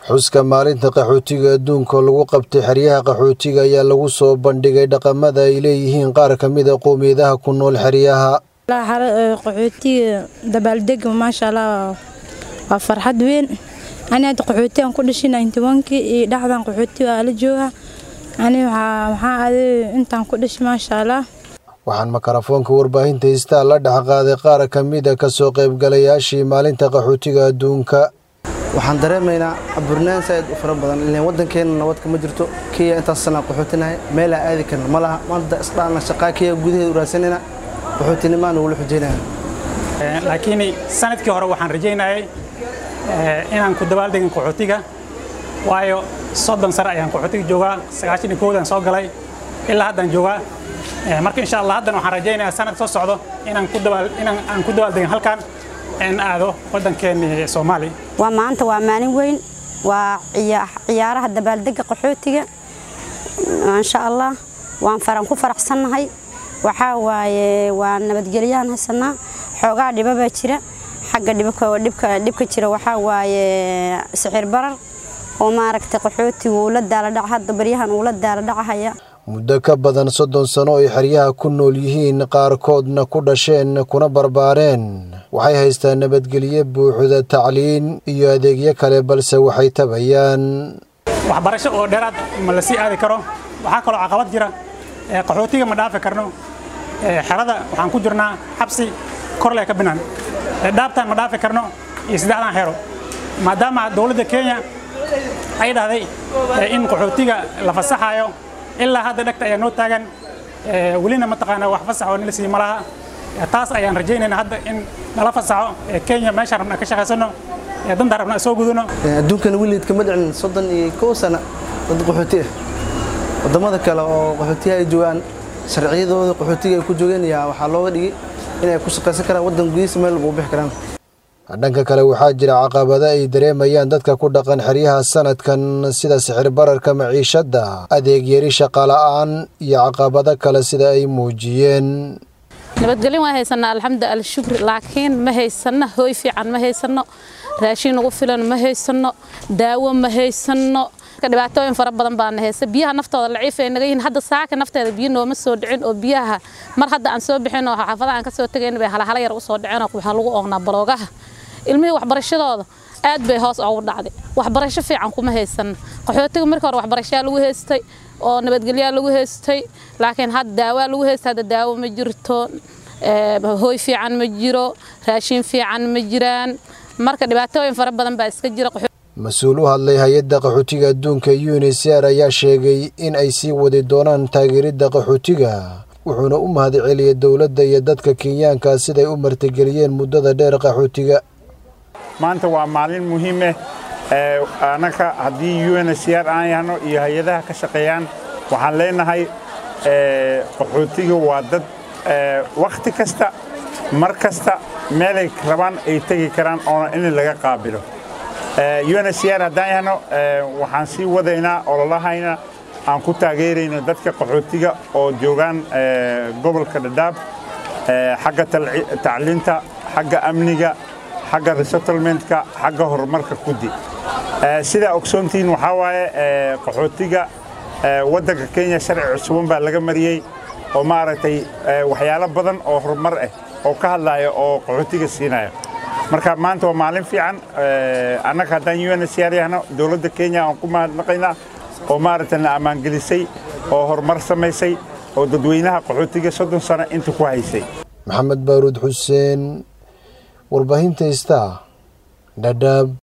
xuska maalinta qaxootiga adduunka lagu qabtay xeryaha qaxootiga ayaa lagu soo bandhigay dhaqamada ay leeyihiin qaar ka mid a qowmiyadaha ku nool xeryaha qaxootiga dabaaldega maasha allah waa farxad weyn ani hadda qaxootigan ku dhashay ninety-one-kii iyo dhexdan qaxooti waa la jooga ani waxaa aaday intaan ku dhashay maasha allah waxaan makarafoonka warbaahinta hiistaa la dhex qaaday qaar ka mid a kasoo qaybgalayaashii maalinta qaxootiga adduunka waxaan dareemaynaa caburnaan saaid u fara badan ileen waddankeenna nabad kama jirto kenya intaas sanaa qaxootinahay meelaa aadi karna ma laha maanta isdhaana shaqaa kenya gudaheeda u raadsanayna qaxootinimaan ugula xujaynaya laakiin sanadkii hore waxaan rajaynayay inaan ku dabaaldegin qaxootiga waayo soddon sane ayaan qaxootiga joogaa sagaashan iyo kowdaan soo galay ilaa haddaan joogaa marka insha allah haddan waxaan rajaynayaa sanad soo socdo inaan ku dabaal inaan aan ku dabaaldegin halkan in aado waddankeennii soomaaliya waa maanta waa maalin weyn waa ciyaaraha dabaaldega qaxootiga maasha allah waan faran ku faraxsannahay waxaa waaye waa nabadgelyaan haysanaa xoogaa dhibabaa jira xagga dhibka jira waxaa waaye sixir barar oo maaragtay qaxootiga uu la daaladhac hadda baryahan uu la daaladhacahaya muddo ka badan soddon sano ay xeryaha ku nool yihiin qaarkoodna ku dhasheen kuna barbaareen waxay haystaan nabadgelyo buuxda tacliin iyo adeegyo kale balse waxay tabayaan waxbarasho oo dheeraad ma la sii aadi karo waxaa kaloo caqabad jira qaxootiga ma dhaafi karno xerada waxaan ku jirnaa xabsi korle ka binaan dhaabtaan ma dhaafi karno iyo saddexdaan xero maadaama dowladda kenya ay dhahday in qaxootiga la fasaxayo ilaa hadda dhegta ayaa noo taagan welina mataqaanaa wax fasax oo nila sii ma laha taas ayaan rajaynaynaa hadda in nala fasaxo kenya meeshaan rabna ka shaqaysano dantaan rabna soo gudano adduunkana weligeed kama dhicin soddon iyo kow sana dad qaxooti ah waddamada kale oo qaxootiyaha ay joogaan sharciyadooda qaxootiga ay ku joogeen ayaa waxaa looga dhigay inay ku shaqaysan karaan waddan gudihiisa meel walba u bixi karaan dhanka kale waxaa jira caqabado ay dareemayaan dadka ku dhaqan xeryaha sanadkan sida sixir bararka maciishadda adeeg yari shaqala'aan iyo caqabado kale sida ay muujiyeen nabadgelyo waan haysanaa alxamdu alshukri laakiin ma haysanno hooy fiican ma haysanno raashin ugu filan ma haysanno daawo ma haysanno dhibaatooyin fara badan baana haysa biyaha naftooda laciif ay naga yihiin hadda saaka nafteeda biyo nooma soo dhicin oo biyaha mar hadda aan soo bixin oo xaafadaha aan ka soo tegayn bay halahala yar u soo dhiceen oo waxaa lagu oognaa baloogaha ilmihii waxbarashadooda aad bay hoos ugu dhacday waxbarasho fiican kuma haysan qaxootiga markii hore waxbarashaa lagu haystay oo nabadgelyaa lagu haystay laakiin hadda daawaa lagu haystay hadda daawo ma jirto hooy fiican ma jiro raashin fiican ma jiraan marka dhibaatooyin fara badan baa iska jira mas-uul u hadlay hay-adda qaxootiga adduunka unisr ayaa sheegay in ay sii wadi doonaan taageeridda qaxootiga wuxuuna u mahadceliyay dowladda iyo dadka kenyaanka siday u martigeliyeen muddada dheer qaxootiga maanta waa maalin muhiimeh annaka haddii unsr aan yahno iyo hay-adaha ka shaqeeyaan waxaan leenahay qaxootiga waa dad wakhti kasta mar kasta meelay rabaan ay tegi karaan oona in laga qaabilo unsr haddaan yahno waxaan sii wadaynaa ololahayna aan ku taageerayno dadka qaxootiga oo joogaan gobolka dhadhaab xagga tacliinta xagga amniga xagga resettlementka xagga horumarka kudi sidaa ogsoontihiin waxaa waaye qaxootiga waddanka kenya sharci cusuban baa laga mariyey oo maaragtay waxyaalo badan oo horumar ah oo ka hadlaya oo qaxootiga siinaya marka maanta waa maalin fiican annaga haddaan unsr yahno dowladda kenya aan ku mahadnaqaynaa oo maaragtay na ammaangelisay oo horumar samaysay oo dadweynaha qaxootiga soddon sano inta ku haysay maxamed baaruud xuseen warbaahinta istaa dhadhaab